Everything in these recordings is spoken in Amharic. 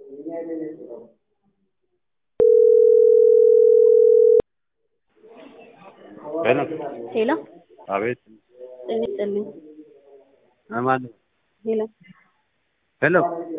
ሄሎ ሄሎ አቤት ጤና ይስጥልኝ። ማን ሄሎ ሄሎ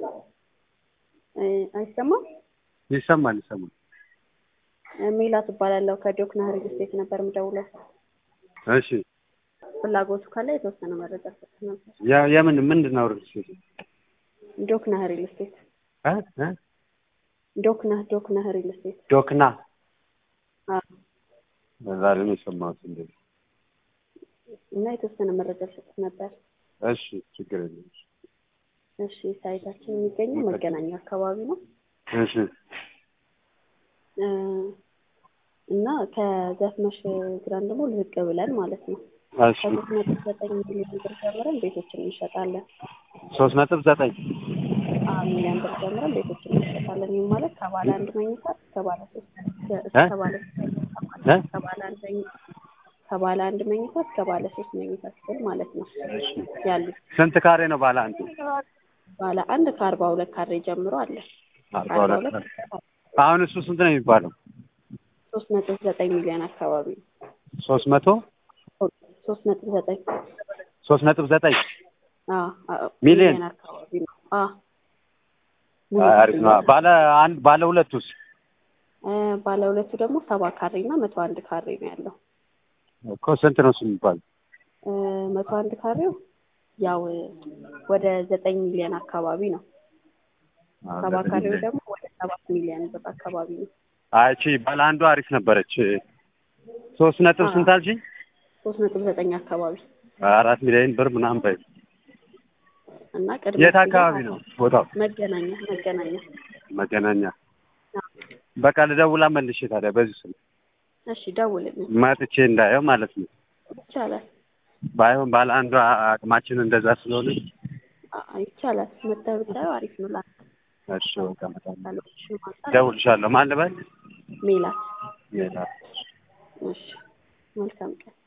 እ አይሰማም? ይሰማል ይሰማል እ ሜላት እባላለሁ ከጆክ ናህር ስቴት ነበር የምደውለው። እሺ ፍላጎቱ ካለ የተወሰነ መረጃ ሰጥ ነበር። ያ- የምን ምንድን ነው ርዕስ ጆክ ናህር ስቴት እ እ ዶክ ናህ ዶክ ናህር ስቴት ዶክና አዎ። ዛሬ ነው የሰማሁት እንደዚህ እና የተወሰነ መረጃ ሰጥ ነበር። እሺ ችግር የለም እሺ ሳይታችን የሚገኘው መገናኛ አካባቢ ነው እሺ እ እና ከዘፍመሽ ግራን ደግሞ ልቅ ብለን ማለት ነው እሺ ከሶስት ነጥብ ዘጠኝ ሚሊዮን ብር ጀምረን ቤቶችን እንሸጣለን። ሶስት ነጥብ ዘጠኝ አዎ ሚሊዮን ብር ጀምረን ቤቶችን እንሸጣለን። ይህ ማለት ከባለ አንድ መኝታ እስከ ባለ ሶስት እ? እስከ ባለ እ? ከባለ አንድ መኝታ ከባለ አንድ መኝታ እስከ ባለ ሶስት መኝታ ክፍል ማለት ነው ያሉት። ስንት ካሬ ነው ባለ አንዱ ባለ አንድ ከአርባ ሁለት ካሬ ጀምሮ አለ። አርባ ሁለት ካሬ አሁን እሱ ስንት ነው የሚባለው ሶስት ነጥብ ዘጠኝ ሚሊዮን አካባቢ ነው። ሶስት መቶ ሶስት ነጥብ ዘጠኝ ሶስት ነጥብ ዘጠኝ አዎ አዎ ሚሊዮን? አካባቢ ነው። አዎ አሪፍ ነው ባለ አንድ ባለ ሁለቱስ እ ባለ ሁለቱ ደግሞ ሰባ ካሬ እና መቶ አንድ ካሬ ነው ያለው። እኮ ስንት ነው እሱ የሚባለው እ መቶ አንድ ካሬው ያው ወደ ዘጠኝ ሚሊዮን አካባቢ ነው። ሰባ ካሬው ደግሞ ወደ ሰባት ሚሊዮን ብር አካባቢ ነው። አይቺ ባለ አንዱ አሪፍ ነበረች ሶስት ነጥብ አዎ። ስንት አልሽኝ ሶስት ነጥብ ዘጠኝ አካባቢ አራት ሚሊዮን ብር ምናምን በይ እና ቅድመ የት ክፍያ አካባቢ ነው ቦታው መገናኛ መገናኛ። መገናኛ በቃ ልደውላ መልሼ ታዲያ በዚህ ስልክ እሺ ደውልልኝ መጥቼ እንዳየው ማለት ነው ይቻላል። ባይሆን ባለ አንዷ አቅማችን እንደዛ ስለሆነ አ- ይቻላል። መተህ ብታየው አሪፍ ነው። ላንተ እሺ በቃ እመጣለሁ ካሎችሽም አንጻር እደውልልሻለሁ ማን ልበል ሜላት ሜላ እሺ መልካም ቀን